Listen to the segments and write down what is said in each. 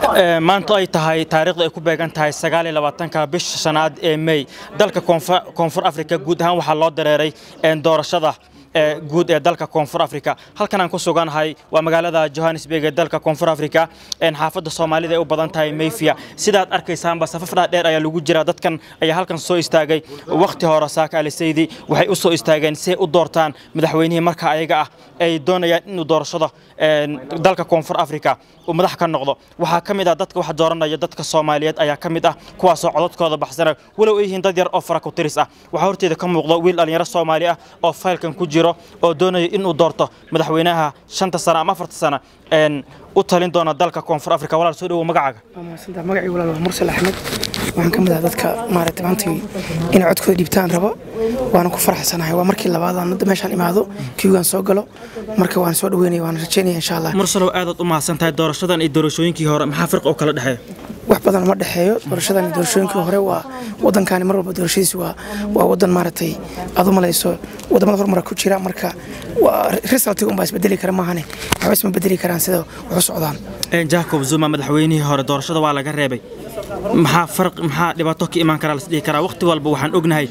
maanta ay tahay taariikhdu ay ku beegan tahay sagaaliyo labaatanka bisha shanaad ee mey dalka koonfur afrika guud ahaan waxaa loo dareeray doorashada guud ee dalka koonfur afrika halkan aan ku suganahay waa magaalada johannesburg ee dalka koonfur afrika xaafadda soomaalida ay u badan tahay mayfia sidaad arkaysaanba safaf dhaadheer ayaa lagu jira dadkan ayaa halkan soo istaagay wakhti hore saaka alisaydi waxay u soo istaageen si ay u doortaan madaxweynihii marka ayaga ah ay doonayaan inuu doorashada dalka koonfur afrika uu madax ka noqdo waxaa ka mid ah dadka wax dooranaya dadka soomaaliyeed ayaa ka mid ah kuwaasoo codadkooda baxsana walow ay yihiin dad yar oo fara ku tiris ah waxaa horteeda ka muuqda wiil dhallinyaro soomaali ah oo faylkan ku jiro oo doonaya inuu doorto madaxweynaha shanta sano ama afarta sano u talin doona dalka koonfur afrika walaal soo dhawow magacaaga magacii walaal waa mursal axmed waxaan ka mid ah dadka maaragtay maanta inay codkooda dhiibtaan rabo waana ku faraxsanahay waa markii labaad aan hadda meeshaan imaado kiigaan soo galo marka waan soo dhaweynaya waan rajaynaya insha allah mursalow aadaad u mahadsan tahay doorashadan iyo doorashooyinkii hore maxaa firqa oo kala dhexeeya wax badan ma dhexeeyo doorashadan iyo doorashooyinkii hore waa waddankaani mar walba doorashadiisu waa waa waddan maaragtay aad u malayso waddamada horumara ku jira marka waa resultiga unbaa isbedeli kara maahane waxba isma bedeli karaan sida wax u socdaan jacob zuma madaxweynihii hore doorashada waa laga reebay maxaa farq maxaa dhibaato ka imaan karaa lasdhihi karaa waqti walba waxaan ognahay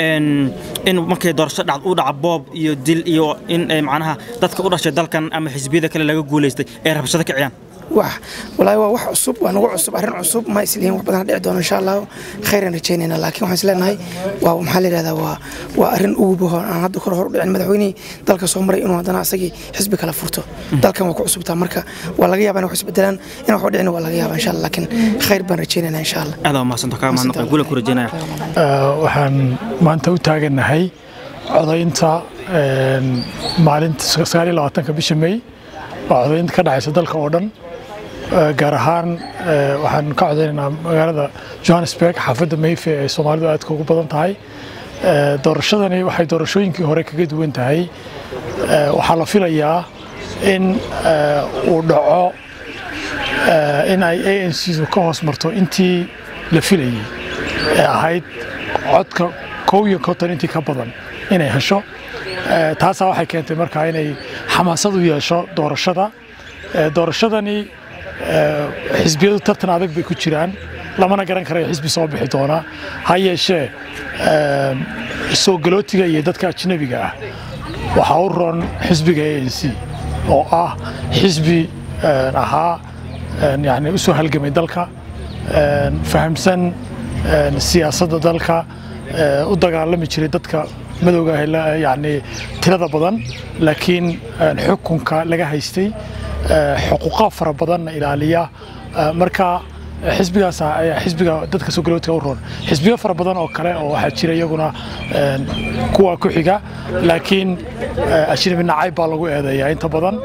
in markay doorasho dhac u dhaca boob iyo dil iyo in macnaha dadka u dhashay dalkan ama xisbiyada kale laga guulaystay ay rabshado kiciyaan wax walaahi waa wax cusub waa nagu cusub arrin cusub ma islihin wax badan dhici doono insha allah khayran rajaynayna laakiin waxaan isleenahay waa maxaa la yidhahdaa waa waa arrin ugu aan hadda kor hor u dhicin madaxweynihii dalka soo maray inuu haddana asagii xisbi kala furto dalkan waa ku cusubtaa marka waa laga yaabaa in wax isbedelaan in wax u dhicin waa laga yaabaa insha allah laakiin khayr baan rajaynaynaa insha allah aad waa mahadsanto kaa mahadnaqay guulan ku rajaynaya waxaan maanta u taagannahay codaynta maalinta sagaal iyo labaatanka bisha may waa codaynta ka dhacaysa dalka oo dhan gaar ahaan waxaan ka codaynaynaa magaalada johannesburg xaafadda mayfe ee soomaalidu aadka ugu badan tahay doorashadani waxay doorashooyinkii hore kaga duwan tahay waxaa la filayaa in uu dhaco in ay a n c-du ka hoos marto intii la filayey ee ahayd codka kow iyo konton intii ka badan inay hesho taasaa waxay keentay markaa inay xamaasad u yeesho doorashada doorashadani xisbiyadu tartan adag bay ku jiraan lamana garan karayo xisbi soo bixi doona ha yeeshee soo galootiga iyo dadka ajnabiga ah waxaa u roon xisbiga a n c oo ah xisbi ahaa yani u soo halgamay dalka fahamsan siyaasadda dalka u dagaalami jiray dadka madowga ah yani tirada badan laakiin xukunka laga haystay xuquuqa fara badanna ilaaliya marka xisbigaas ayaa xisbiga dadka soo galootiga u roon xisbiyo fara badan oo kale oo waxaa jira iyaguna kuwa ku xiga laakiin ajnabi nacayb baa lagu eedeeyaa inta badan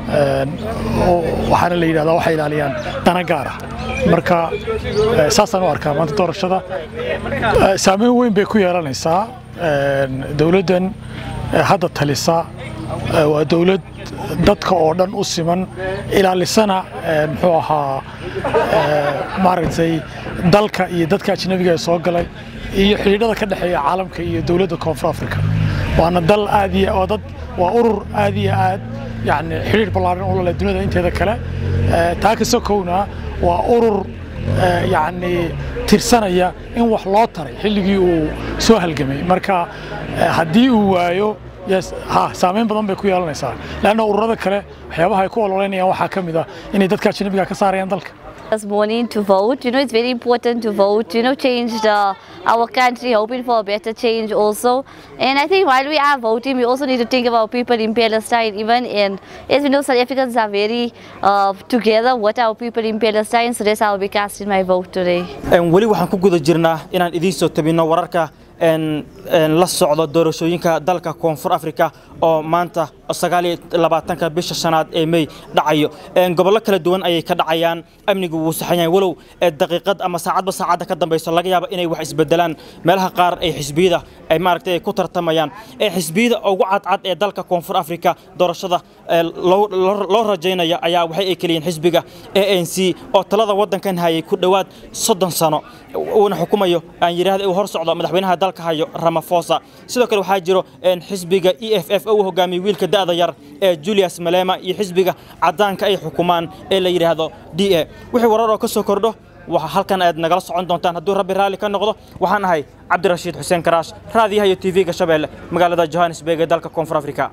waxaana la yidhahdaa waxay ilaaliyaan dana gaara marka saasaan u arkaa maanta doorashada saameyn weyn bay ku yeelanaysaa dowladdan hadda talisa waa dowlad dadka oo dhan u siman ilaalisana muxuu ahaa maaragtay dalka iyo dadka ajnabiga ee soo galay iyo xidhiidhada ka dhexeeya caalamka iyo dowladda koonfur africa waana dal aad iyo oo dad waa urur aad iyo aad yani xidhiidh ballaaran u lale duniyada inteeda kale taa ka sokowna waa urur yani tirsanaya in wax loo taray xilligii uu soo halgamay marka haddii uu waayo ha saameyn badan bay ku yeelanaysaa leanna ururada kale waxyaabaha ay ku ololeynayaan waxaa ka mid ah inay dadka ajnabiga ka saarayaan dalka This morning to vote, you know, it's very important to vote, you know, change the, our country, hoping for a better change also. And I think while we are voting, we also need to think about people in Palestine, even in, as we know, South Africans are very uh, together with our people in Palestine, so that's how I'll be casting my vote today. weli waxaan ku guda jirnaa inaan idiin soo tabino wararka la socdo doorashooyinka dalka koonfur afrika oo maanta sagaaliyo labaatanka bisha shanaad ee mey dhacayo gobollo kala duwan ayay ka dhacayaan amnigu wuu saxan yahay walow daqiiqad ama saacadba saacadda ka dambayso laga yaabo inay wax isbedelaan meelaha qaar ay xisbiyada ay maaragtay ku tartamayaan ee xisbiyada ugu cadcad ee dalka koonfur afrika doorashada loo rajaynaya ayaa waxay ay keliyiin xisbiga a n c oo talada waddankan hayay ku dhowaad soddon sano uuna xukumayo aan yidhaahda uu hor socdo madaxweynaha dalka hayo Ramaphosa sidoo kale waxaa jiro xisbiga EFF oo uu hogaamiyey wiilka da'da yar ee julius malema iyo xisbiga caddaanka ay xukumaan ee la yidhaahdo d a wixii warar oo ka soo kordho waxa halkan aad nagala socon doontaan hadduu rabbi raalli ka noqdo waxaan ahay cabdirashiid xuseen karaash raadiyaha iyo tv-ga shabeelle magaalada johannesburg ee dalka koonfur afrika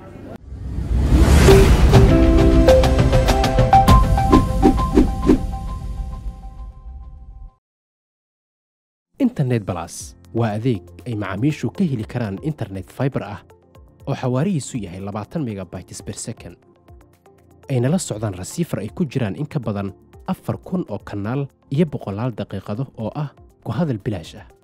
internet balas waa adeeg ay macaamiishu ka heli karaan internet fiber ah oo xawaarihiisu yahay labaatan megabytes per second ayna la socdaan rasiifar ay ku jiraan in ka badan afar kun oo kanaal iyo boqolaal daqiiqado oo ah ku hadal bilaash ah